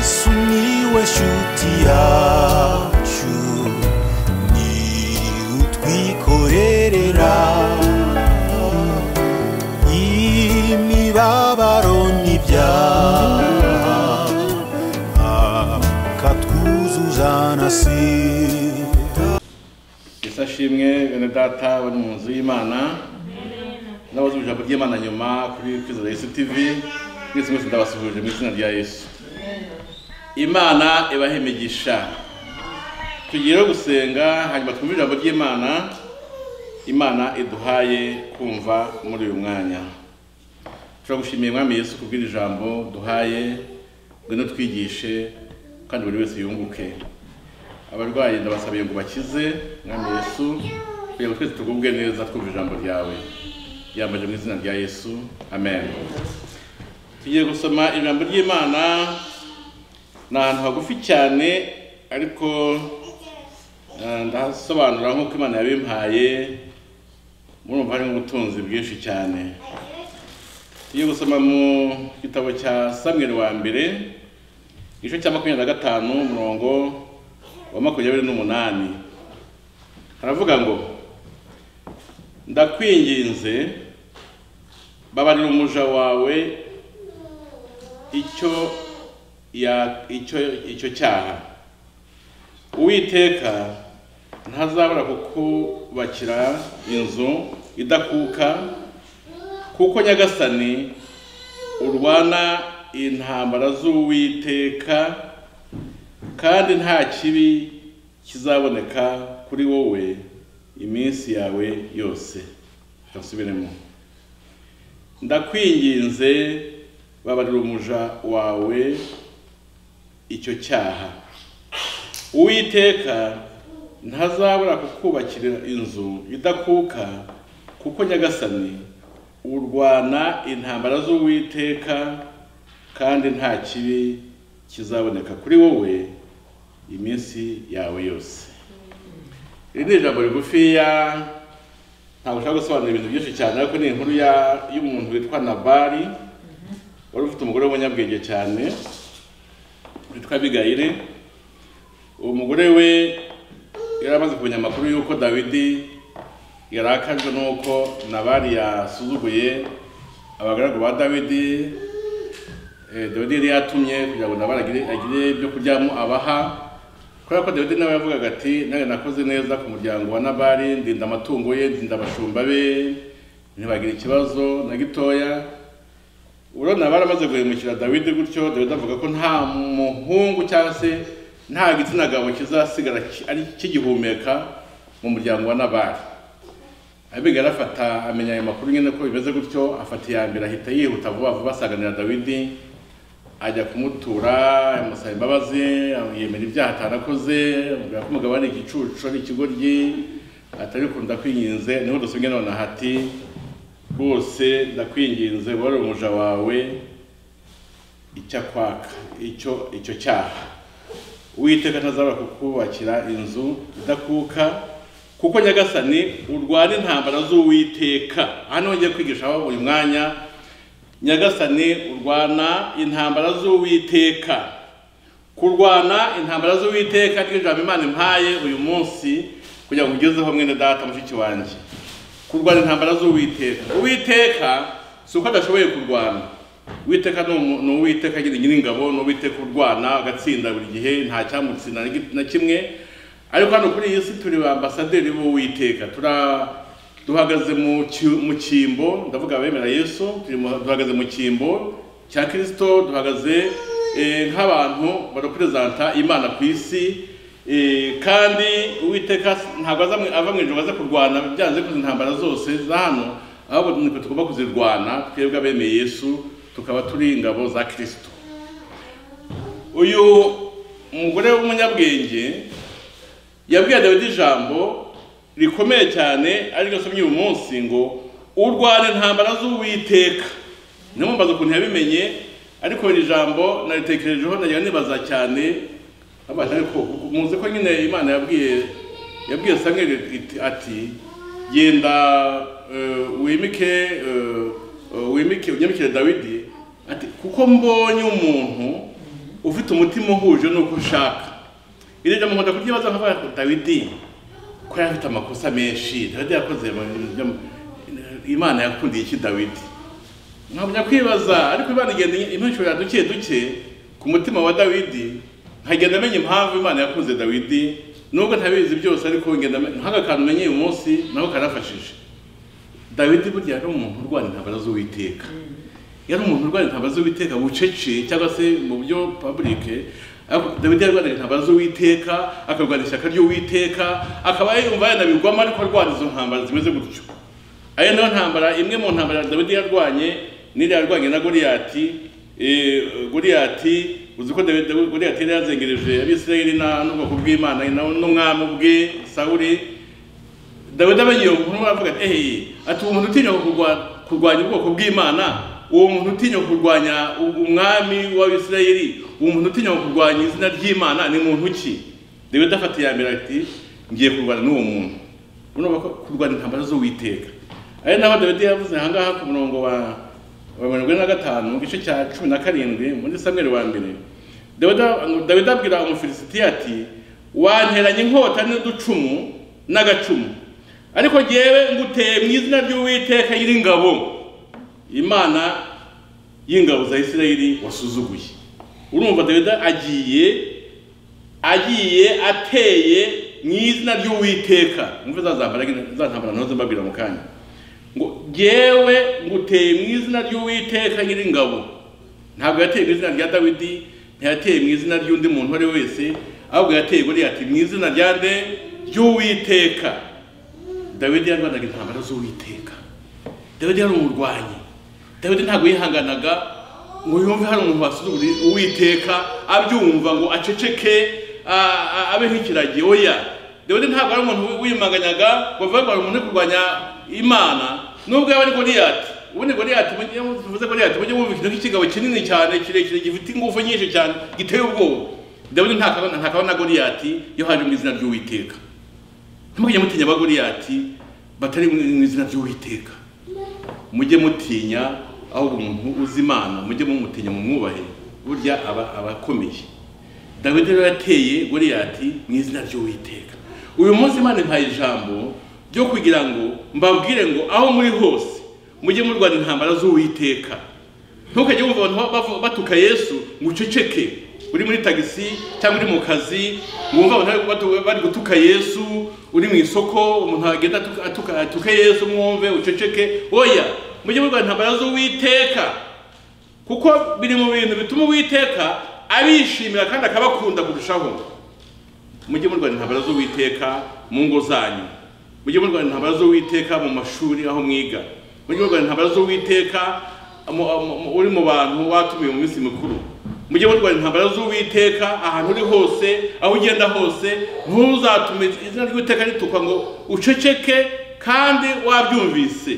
Sumiłeś utiaciu Ni utwikorerera Imibabaro n'ibyaha Akatwuzuza na sida yesu ashimwe bene data bari mu nzu y'imana n'abazi ijambo ry'imana nyuma kuri kwizera yesu tivi mwese mwese ndabasuhuje mu izina rya yesu imana ibaha imigisha tugiye rero gusenga hanyuma twumve ijambo ry'imana imana iduhaye kumva muri uyu mwanya turagushimiye mwami yesu kubw'iri jambo duhaye ngwino twigishe kandi buri wese yunguke abarwayi ndabasabiye ngo bakize mwami yesu kugira ngo twese tugubwe neza twumva ijambo ryawe ryambaje mu izina rya yesu amen tugiye gusoma ijambo ry'imana ni ahantu hagufi cyane ariko eh, ndahasobanura nk'uko imana yabimpaye murumva harimo ubutunzi bwinshi cyane tugiye gusoma mu gitabo cya samweri wa mbere igice cya makumyabiri na gatanu umurongo wa makumyabiri n'umunani haravuga ngo ndakwinginze babarira umuja wawe icyo ya icyo icyo cyaha uwiteka ntazabura kukubakira inzu idakuka kuko nyagasani urwana intambara z'uwiteka kandi nta kibi kizaboneka kuri wowe iminsi yawe yose turasubiremo ndakwinginze babarira umuja wawe icyo cyaha uwiteka ntazabura kukubakira inzu idakuka kuko nyagasani urwana intambara z'uwiteka kandi nta kibi kizaboneka kuri wowe iminsi yawe yose iri ni ijambo rigufiya ntabwo ushaka gusobanura ibintu byinshi cyane ariko ni inkuru ya- y'umuntu witwa nabari wari ufite umugore w'umunyabwenge cyane witwa abigayire uwo mugore we yari amaze kumenya amakuru y'uko dawidi yarakajwe n'uko nabari yasuzuguye abagaragu ba dawidi Eh, dawidi yari yatumye kugira ngo nabara agire agire ibyo kuryamo abaha kubera ko dawidi nawe yavugaga ati nange nakoze neza ku muryango wa nabari ndinda amatungo ye ndinda abashumba be ntibagire ikibazo na gitoya urabona nabari amaze guhemukira dawidi gutyo dawidi avuga ko nta muhungu cyangwa se nta gitsina gabo kizasigara ki- ari kigihumeka mu muryango wa nabari abigara afata amenya ayo makuru nyine ko bimeze gutyo afata iya mbere ahita yihuta vuba vuba asanganira dawidi ajya kumutura amusaba imbabazi yemera ibyaha atarakoze amubwira ko umugabo ari igicucu ari ikigoryi atari kunda kwinginze niho dusubye nonaha ati rwose ndakwinginze wari umuja wawe icyo akwaka icyo icyo cyaha uwiteka ntazabura kukubakira inzu idakuka kuko nyagasani urwana intambara z'uwiteka hano ngiye kwigishaho uyu mwanya nyagasani urwana intambara z'uwiteka kurwana intambara z'uwiteka ry'ijambo imana impaye uyu munsi kugira ngo ugezeho mwene data mushiki wanjye kurwana intambara z'uwiteka uwiteka si uko adashoboye kurwana uwiteka ni umu- ni uwiteka nyine nyiringabo ni uwiteka urwana agatsinda buri gihe nta cyamutsinda na gi- na kimwe ariko hano kuri iyi si turi ba ambasaderi b'uwiteka tura duhagaze mu ki- mu cyimbo ndavuga abemera yesu turi mu- duhagaze mu cyimbo cya kirisito duhagaze eh, nk'abantu bareperezanta imana ku isi eh, kandi uwiteka ntabwo aza mu- ava mu ijoro aza kurwana byanze kuzi intambara zose za hano ahubwo nitwe tugomba kuzirwana twebwe abemeye yesu tukaba turi ingabo za kirisito uyu mugore w'umunyabwenge yabwiye dawidi ijambo rikomeye cyane ariryo nsomye uyu munsi ngo urwana intambara z'uwiteka niyo mpamvu mbaza ukuntu yabimenye ariko iri jambo naritekerejeho nagira nibaza cyane abana ariko muzi ko nyine imana yabwiye yabwiye samweli iti- ati genda eh, wimike eh, wimike unyamikire dawidi ati kuko mbonye umuntu ufite umutima uhuje n'uko ushaka iri jambo nkunda kuryibaza nkavuga ngo dawidi ko yari afite amakosa menshi dawidi yakoze mu bintu byo- imana yakundiye iki dawidi nkabona kwibaza ariko imana igenda imwishyurira duke duke ku mutima wa dawidi nkagenda amenya impamvu imana yakunze dawidi nubwo ntabizi byose ariko ngenda me- nk'aka kantu menye uyu munsi nako karafashije dawidi burya yari umuntu urwana intambara z'uwiteka yari umuntu urwana intambara z'uwiteka bucece cyangwa se mu buryo pabulike ariko dawidi yarwanaga intambara z'uwiteka akarwana ishyaka ry'uwiteka akaba yumva yanabigwamo ariko arwana izo ntambara zimeze gutyo ayo niyo ntambara imwe mu ntambara dawidi yarwanye n'iriya yarwanye na goliyati eh, goliyati uzi ko Dawidi- Dawidi- goliyati yari yazengereje abisirayeli na- n'ubwoko bw'imana na- n'umwami ubwe sawuli dawidi amenye iyo nkuru aravuga ati ehe ati uwo muntu utinya kurwa- kurwanya ubwoko bw'imana uwo muntu utinya kurwanya umwami w'abisirayeli uwo muntu utinya kurwanya izina ry'imana ni muntu ki dawidi afata iya mbere ati ngiye kurwana n'uwo muntu urumva ko kurwana intambara z'uwiteka ari naho dawidi yavuze aha ngaha ku murongo wa wa mirongo ine na gatanu mu gice cya cumi na karindwi muri samweri wa mbere Dawidi- dawidi abwira umufilisitiya ati wanteranye inkota n'uducumu n'agacumu ariko jyewe nguteye mu izina ry'uwiteka nyir'ingabo imana y'ingabo za isirayeli wasuzuguye urumva dawidi agiye agiye ateye mu izina ry'uwiteka mwumve za zambara za ntambara nazo mbabwira mu kanya ngo jyewe nguteye mu izina ry'uwiteka nyir'ingabo ntabwo yateye mu izina rya dawidi ntiyateye mu izina ry'undi muntu uwo ari we wese ahubwo yateye buriya ati mu izina rya nde ry'uwiteka dawidi yarwanaga intambara z'uwiteka dawidi yari umurwanyi dawidi ntabwo yihanganaga ngo yumve hari umuntu wasuzugura uwiteka abyumva ngo aceceke a- a- abe nk'ikiragi oya dawidi ntabwo ari umuntu wimanganyaga ngo avuge ngo hari umuntu uri kurwanya imana nubwo yaba ari goliyati ubundi goliyati mujye tuvuze goliyati mujye wumva ikintu cy'ikigabo kinini cyane kirekire gifite ingufu nyinshi cyane giteye ubwoba dawidi ntakabana ntakabana na goliyati iyo haje mu izina ry'uwiteka ntimujye mutinya abagoriyati batari mu mu izina ry'uwiteka mujye mutinya ahubwo umuntu uzi imana mujye mumutinya mu mwubahe burya aba aba akomeye dawidi rero yateye goriyati mu izina ry'uwiteka uyu munsi imana impaye ijambo ryo kugira ngo mbabwire ngo aho muri hose mujye murwana intambara z'uwiteka ntukajye wumva abantu bavu- batuka yesu ngo uceceke uri muri tagisi cyangwa uri mu kazi wumva abantu bari batu- bari gutuka yesu uri mu isoko umuntu agenda atuka- atuka- atuke yesu mwumve uceceke oya mujye murwana intambara z'uwiteka kuko biri mu bintu bituma uwiteka abishimira kandi akabakunda kurushaho mujye murwana intambara z'uwiteka mu ngo zanyu mujye murwana intambara z'uwiteka mu mashuri aho mwiga mujye murwana intambara z'uwiteka mu- mu- mu- uri mu bantu watumiwe mu minsi mikuru mujye murwana intambara z'uwiteka ahantu uri hose aho ugenda hose ntuzatume izina ry'uwiteka ritukwa ngo uceceke kandi wabyumvise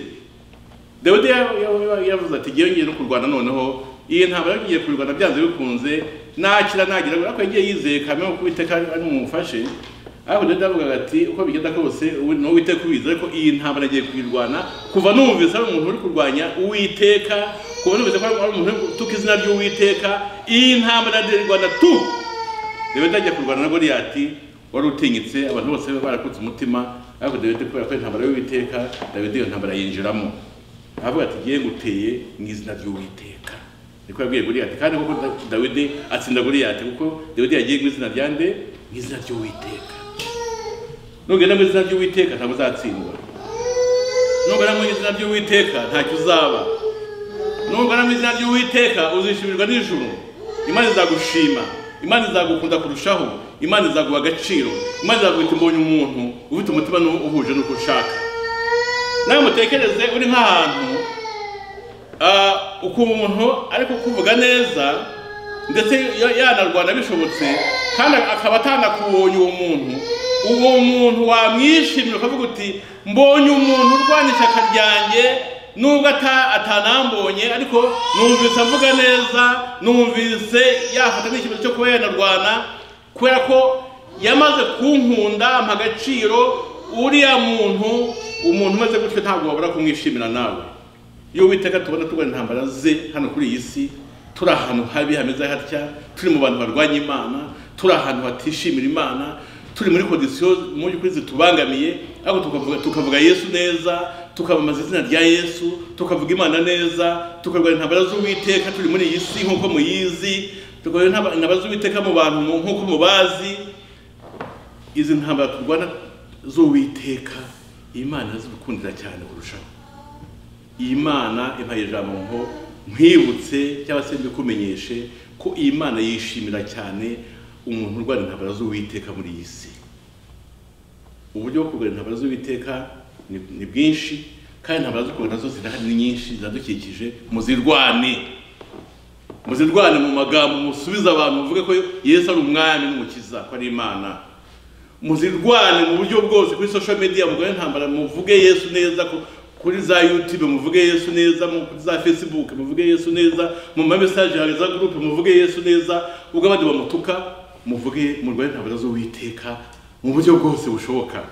dawidi ya- ya- yavuze ati ngewe ngiye no kurwana noneho iyi ntabara ngiye kurwana byanze bikunze nakira nagira ariko yagiye yizeye kamwe ko uwiteka ari ari bumufashe ariko dawidi yavugaga ati uko bigenda kose uwi- ni uwiteka ubizi ariko iyi ntabara ngiye kuyirwana kuva numvise ari umuntu uri kurwanya uwiteka kuva numvise ko ari umuntu uri gutuka izina ry'uwiteka iyi ntabara ngiye kurwana tu dawidi ajya kurwana na goliyati wari utinyitse abantu bose barakutse umutima ariko dawidi kubera ko intambara y'uwiteka dawidi iyo ntambara yinjiramo aravuga ati ngiye nguteye mu izina ry'uwiteka niko yabwiye goliyati kandi koko Da- dawidi atsinda goliyati kuko dawidi yagiye mu izina rya nde mu izina ry'uwiteka nugenda mu izina ry'uwiteka ntabwo uzatsindwa nugana mu izina ry'uwiteka ntacyo uzaba nugana mu izina ry'uwiteka uzishimirwa n'ijuru imana izagushima imana izagukunda kurushaho imana izaguha agaciro imana izaguhita mbonye umuntu ufite umutima nu- uhuje n'uko ushaka nawe mutekereze uri nk'ahantu ah, ukumva umuntu ariko kuvuga neza ndetse ya- yanarwana bishobotse kandi akaba atanakubonye uwo muntu uwo muntu wamwishimira ukavuga uti mbonye umuntu urwana ishyaka ryanjye nubwo ata- atanambonye ariko numvise avuga neza numvise yafata n'icyemezo cyo kuba yanarwana kubera ko yamaze kunkunda ampa agaciro uriya muntu umuntu umeze gutyo ntabwo wabura kumwishimira nawe iyo witeka tubona tubona intambara ze hano kuri iyi si turi ahantu habi hameze hatya turi mu bantu barwanya imana turi ahantu hatishimira imana turi muri kondisiyo mu by'ukuri zitubangamiye ariko tukavuga tukavuga yesu neza tukamamaza izina rya yesu tukavuga imana neza tukarwanya intambara z'uwiteka turi muri iyi si nk'uko muyizi tukarwanya intamba- intambara z'uwiteka mu bantu mu- nk'uko mubazi izi ntambara turwana z'uwiteka imana zigukundira cyane kurushaho iyi mana impaye ijambo ngo nkwibutse cyangwa se mbikumenyeshe ko iyi mana yishimira cyane umuntu urwana intambara z'uwiteka muri iyi si uburyo bwo kurwanya intambara z'uwiteka ni- ni bwinshi kandi intambara zo kurwana zo zirahari ni nyinshi ziradukikije muzirwane muzirwane mu magambo musubize abantu muvuge ko yesu ari umwami n'umukiza ko ari imana muzirwane mu buryo bwose kuri social media mugane ntambara muvuge yesu neza ku- kuri za youtube muvuge yesu neza mu- kuri za facebook muvuge yesu neza mu ma message hari za group muvuge yesu neza ubwo abandi bamutuka muvuge murwane ntambara z'uwiteka mu buryo bwose bushoboka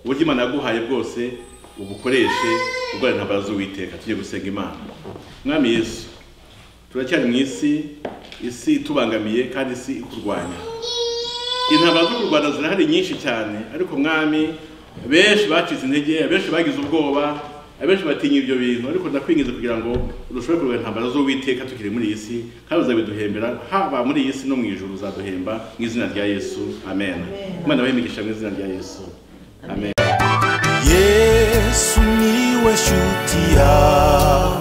uburyo imana yaguhaye bwose ubukoreshe urwane ntambara z'uwiteka tujye gusenga imana mwami yesu turacyari mu isi isi itubangamiye kandi isi ikurwanya intambara zo kurwana zirahari nyinshi cyane ariko mwami benshi bacize intege benshi bagize ubwoba abenshi batinya ibyo bintu ariko ndakwingiza kugira ngo urusheho kurwanya intambara z'uwiteka tukiri muri iyi si kandi uzabiduhembera haba muri iyi si no mu ijuru uzaduhemba mu izina rya yesu amen imana bahe imigisha mu izina rya yesu amen yesu niwe shuti yawe